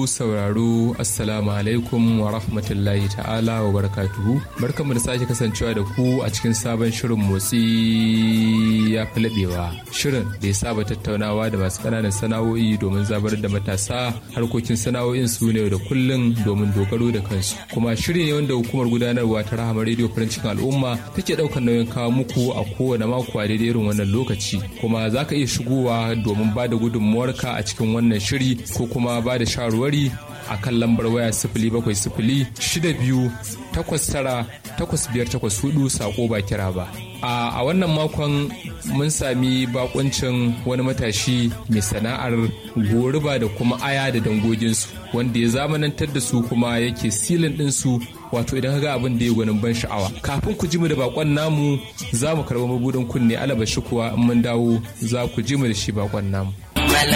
sauraro assalamu alaikum wa rahmatullahi ta'ala wa barakatuhu barkanmu da sake kasancewa da ku a cikin sabon shirin motsi ya fi laɓewa shirin da ya saba tattaunawa da masu ƙananan sana'o'i domin zabar da matasa harkokin sana'o'in su ne da kullum domin dogaro da kansu kuma shiri ne wanda hukumar gudanarwa ta rahama rediyo farin cikin al'umma take ɗaukar nauyin kawo muku a kowane mako a daidai irin wannan lokaci kuma za ka iya shigowa domin ba da gudunmuwarka a cikin wannan shiri ko kuma ba da shawarwari a kan lambar waya sifili bakwai sifili shida biyu takwas tara takwas biyar takwas hudu sako ba kira ba a wannan makon mun sami bakuncin wani matashi mai sana'ar goruba da kuma aya da dangoginsu wanda ya zamanantar da su kuma yake silin ɗinsu wato idan ka ga abin da ya gwanin ban sha'awa kafin ku ji mu da bakon namu za mu karɓi mabudin kunne alabashi kuwa in mun dawo za ku ji mu da shi bakon namu